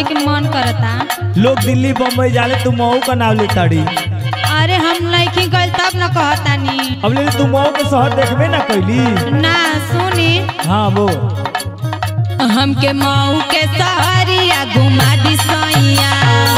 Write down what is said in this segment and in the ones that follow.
के मन करता लोग दिल्ली बम्बई जाले तू मऊ का नाम ले ताड़ी अरे हम नहीं गइल तब न कहतानी अब ले तू मऊ के शहर देखबे ना कैली ना सुनी हाँ वो हमके मऊ के सहरिया घुमा दी सैया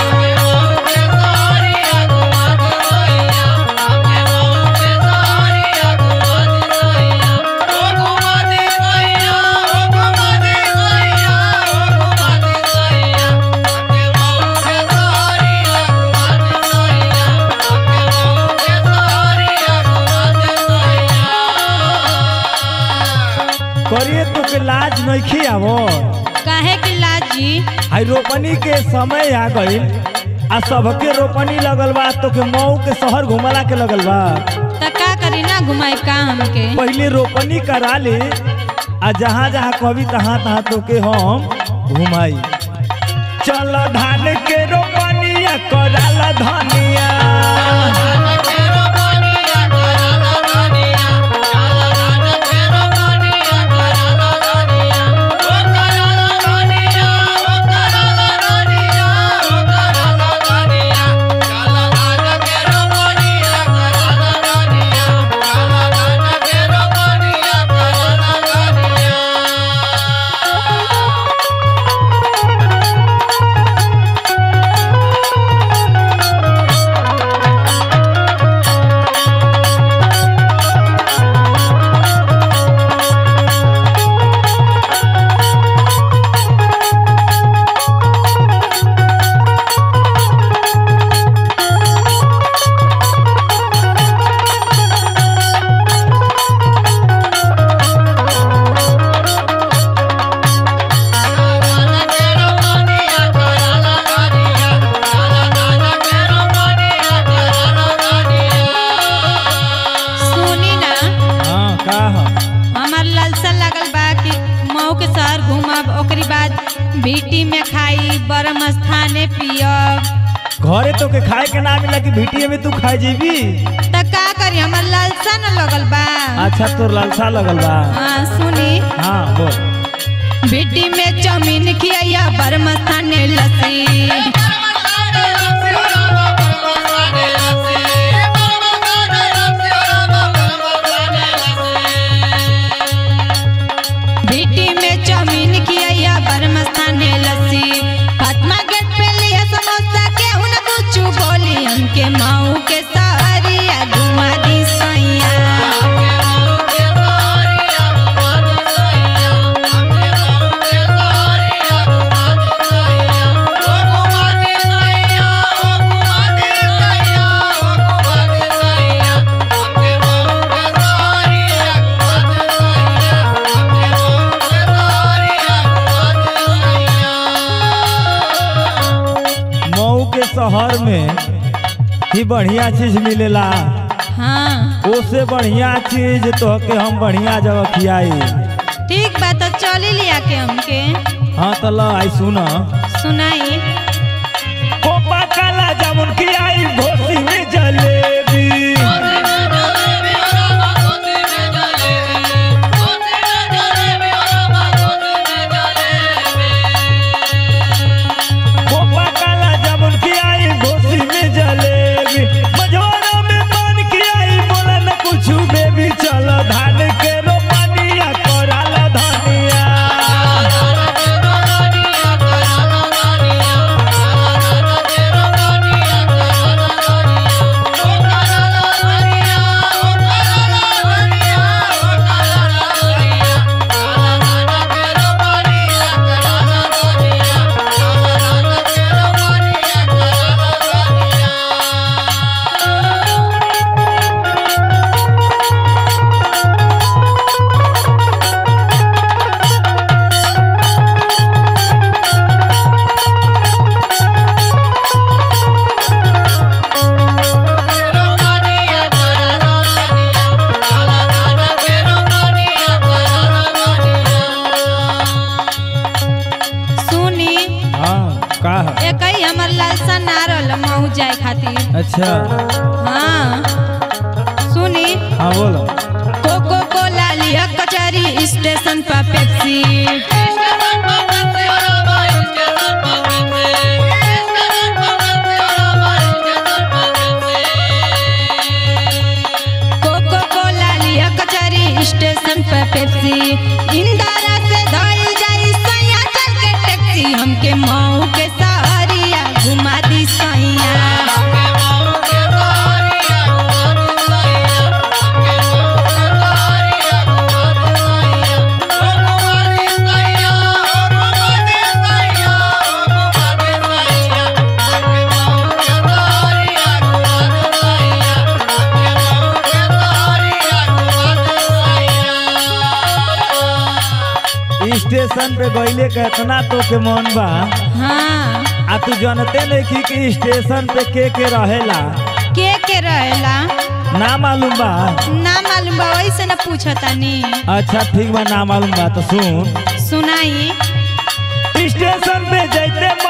करिए तो के लाज नहीं आवो काहे कि लाजी आई रोपनी के समय आ गइल आ सबके रोपनी लगल बा तो के मऊ के शहर घुमला के लगल बा त का करी ना घुमाई का हमके पहले रोपनी करा ले आ जहाँ जहाँ कहबी तहाँ तहाँ तो के हम घुमाई चल धान के रोपनिया कराला धनिया सुनी ना हाँ का ह? हमार लालसा लागल बा कि मऊ के शहर घूमब ओकरी बाद भीटी में खाई बरम स्थाने पियब घरे तो के खाए के ना मिला कि भीटिए में तू खाए जीबी त का करी हमार लालसा न लगल बा अच्छा तोर लालसा लगल बा हाँ सुनी हाँ बोल भीटी में चाउमीन खिया बरम स्थाने लस्सी भीटी में चाउमीन खिया बरम स्थाने लस्सी फातिमा गेट पे लिया समोसा के हुन कुछ बोली हमके माऊ के सहरिया घुमा दी सैया मऊ के शहर में ही बढ़िया चीज मिलेला हाँ ओसे बढ़िया चीज तो के हम बढ़िया जगह खियाई ठीक बा तो चली लिया के हमके हाँ तो ल आई सुन सुनाई कोपा काला जामुन खियाई घोसी में जलेबी कोपा काला जामुन खियाई घोसी में जलेबी मझवारा में पान खियाई बोला न कुछ बेबी चल धान के रोपनिया कराला धनिया सुनी हाँ का है? एक ही हमर लालसा ना रहल मऊ जाए खातिर अच्छा हाँ सुनी हाँ बोलो कोको कोला लिया कचहरी स्टेशन पर पेप्सी स्टेशन पे गईले का इतना तो के मन बा हाँ आ तू जानते नहीं कि, कि स्टेशन पे के के रहेला के के रहेला ना मालूम बा ना मालूम बा वैसे न पूछतानी अच्छा ठीक बा ना मालूम बा तो सुन सुनाई स्टेशन पे जैते